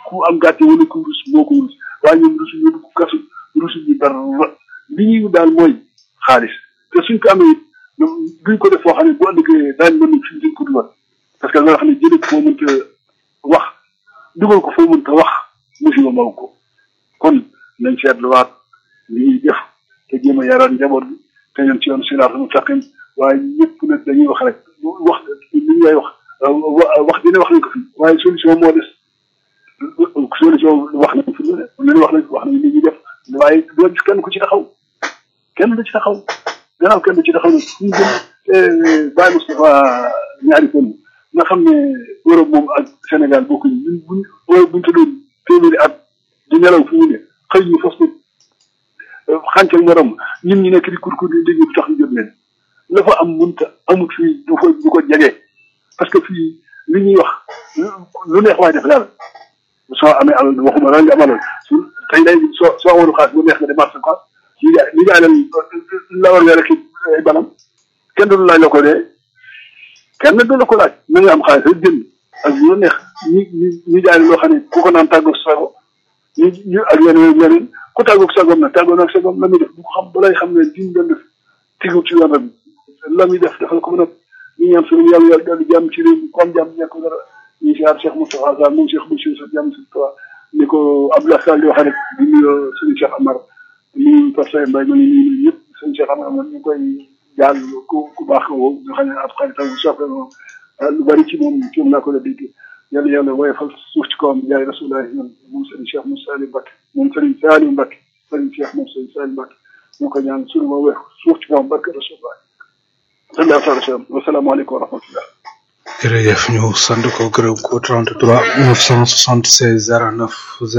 ku am gàcce wala ku rus moo ko rus waaye ñoom rusu ñu dugg kasu rusu ñu dara li ñuy daal mooy xaalis te suñ ko amee it duñ ko def foo xam ne bu ëllëgee daañu mën fi duñ ko dugal parce que nga xam ne jëlee foo mënta wax dugal ko foo mënta wax musiba maw ko kon nañ seetluwaat li ñuy def te jéem a yaroon njaboot bi te ñoom ci yoon siraatal mustaqim waaye ñëpp nag dañuy wax rek wax li ñu lay wax wax dina wax nañ ko fi waaye solution moo des solution wax nañ fi lu ne wax nañ wax nañ li ñuy def waaye doo gis kenn ku ci taxaw kenn du ci taxaw gannaaw kenn du ci taxaw nag fu ñu jëm te Baye Moustapha ñaari kon nga xam ne Europe moom ak Sénégal bokkuñu ñun buñ buñ tëddoon téeméeri at di nelaw fu mu ne xëy ñu fas nit xàncal morom ñun ñu nekk di kurkur di dégg du tax ñu jot leen la fa am mënta amut fii du fa du ko jege parce que fii li ñuy wax lu neex waay def daal soo amee alal waxuma la nga am alal su tey day soo soo amoon xaalis bu neex nga dem marché quoi li nga li nga alal la war nga rek ay banam kenn du laaj la ko dee kenn du la ko laaj na nga am xaalis rek jënd ak lu neex ñi ñi ñi jaay loo xam ne ku ko naan tàggoog sago ñu ñu ak yeneen yeneen ku tàggoog sagoom nag tàggoo nag sagoom la muy def bu ko xam balay xam ne diñ doon def tigu ci yoon bi la muy def defal ko mën a ñu ñaan suñu yàlla yàlla dolli jàmm ci réew mi comme jàmm nekk dara ñu siyaar Cheikh Moustapha Sall moom Cheikh Bachir sa jàmm si toi ni ko Abdoulaye Sall di wax rek di nuyu suñu Cheikh Amar nuyu Pastef Mbaye ma ngi nuyu ñëpp suñu Cheikh Amar man ñu koy jàll ku ku baax woo nga xam ne ab xaritam soppe moom lu bari ci moom ci moom laa ko la dégg yàlla yàlla woyofal suuf ci kawam jaay rasulaay ñun moom sëriñ Cheikh Moussa Salim Mbacke moom sëriñ Salim Mbacke sëriñ Cheikh moom sëriñ Salim Mbacke ñu ko ñaan suñu ma weex suuf ci kawam barke rasulaay sallallahu alayhi wa sallam wasalaamaaleykum wa rahmatullah jërëjëf ñu sant ko gërëm ko 33 976 09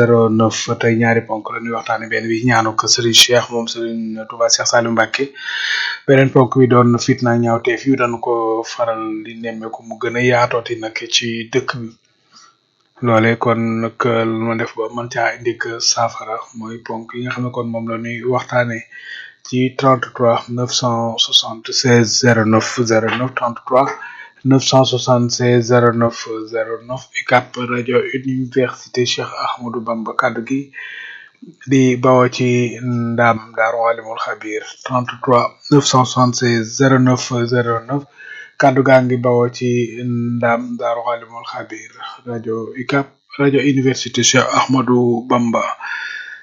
09 tey ñaari ponk la ñuy waxtaane benn bi ñaanu ko Serigne Cheikh moom Serigne Touba Cheikh Saliou Mbacké beneen ponk bi doon fitna ñaawteef yu dañu ko faral di nemmeeku mu gën a yaatooti nag ci dëkk bi loole kon nag lu ma def ba mën caa indi saafara mooy ponk yi nga xam ne kon moom la ñuy waxtaane ci 33 976 09 09 33 976 09 09 UCAP rajo université Cheikh Ahmadou Bamba kaddu gi di bawoo ci ndam Daaru Alimul Xabir 33 976 09 09 kaddu gaa ngi bawoo ci ndam Daaru Alimul Xabir rajo UCAP rajo université Cheikh Ahmadou Bamba